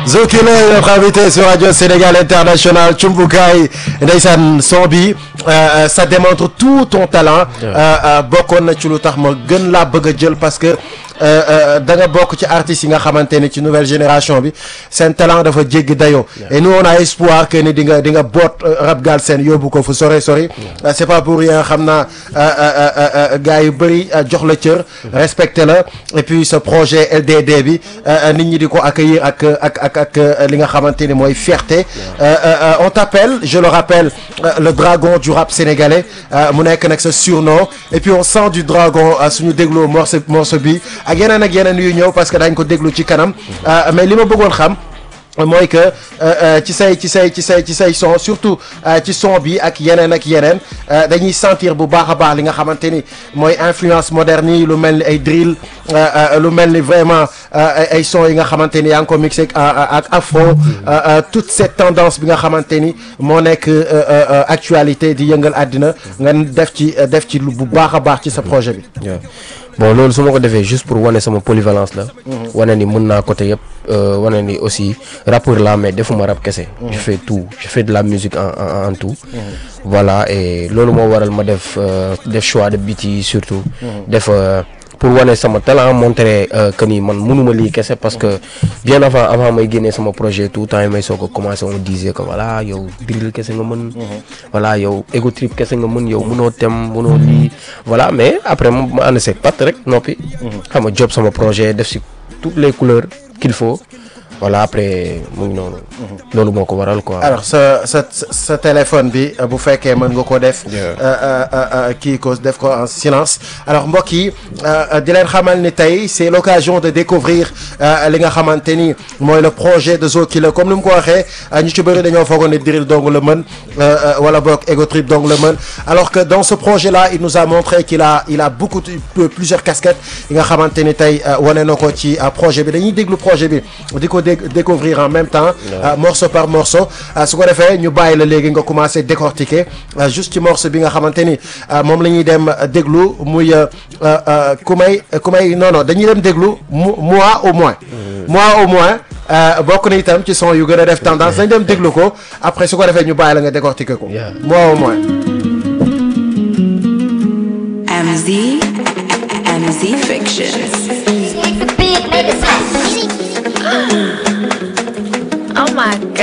Zokile notre invité sur Radio Sénégal International Cumbukaay ndeysaan son bi ça démontre tout ton talent bokkoon na ci lu tax ma gën laa bëgg a jël parce que da nga bokk ci artistes yi nga xamante ni ci nouvelle génération bi seen talent dafa jéggi dayoo et nous on a espoir que ni di nga di nga boot rap Galsen yóbbu ko fu sore sori c'est pas pour rien xam naa gars yu bëri jox la cër respecté la et puis ce projet LDD bi nit ñi di ko accueillir ak ak ak ak li nga xamante ni mooy fierté on t'appelle je le rappelle le dragon du rap sénégalais mu nekk nag sa surnom et puis on sent du dragon suñu dégloo morceau morceau bi ak yeneen ak yeneen yu ñëw parce que dañ ko déglu ci kanam mais li ma bëggoon xam mooy que ci say ci say ci say ci say son surtout ci son bi ak yeneen ak yeneen dañuy sentir bu baax a baax li nga xamante ni mooy influence moderne yi lu mel ni ay drill lu mel ni vraiment ay son yi nga xamante ni yaa ngi ko mixé ak afro toute cette tendance bi nga xamante ni moo nekk actualité di yëngal àddina nga def ci def ci bu baax a baax ci sa projet bi. bon loolu su ma ko defee juste pour wane sama polyvalence la. wane ni mën naa côté yëpp wane ni aussi rappeur la mais defuma rap kese. je fais tout je fais de la musique en en en tout. voilà et loolu moo waral ma def def choix de beat yi surtout. def pour wane sama talent montrer que ni man mënuma lii kese parce que bien avant avant may génnee sama projet tout temps yi may soog a commencé on disait que voilà yow drill kese nga mën. voilà yow ego trip kese nga mën yow mënoo tem mënoo lii voilà mais après ma ànd seeg pat rek noppi. xam nga job sama projet def si toutes les couleurs qu'il faut. voilà après mu ngi noonu. loolu moo ko waral quoi. alors sa sa sa téléphone bi bu fekkee mën nga ko def. kii ko def ko en silence. alors mbokk yi di leen xamal ni tey c'est l'occasion de découvrir li nga xamante ni mooy le projet de Zokile comme ni mu ko waxee ñu ci bëri dañoo foogoon ne drill dong la mën wala boog ego trip dong la mën alors que dans ce projet là il nous a montré qu'il a il a beaucoup de plusieurs casquettes yi nga xamante ni tey wane na ko ci projet bi dañuy déglu projet bi di ko découvrir en même temps morceau par morceau su ko defee ñu bàyyi la léegi nga commencer décortiquer juste ci morceau bi nga xamante ni moom la ñuy dem déglu muy ku may ku may non non dañuy dem déglu moi au moins moi au moins bokk na itam ci son yu gën a def tendance dañ dem déglu ko après su ko defee ñu bàyyi la nga décortiquer ko moi au moins MZ MZ Fiction Oh my god.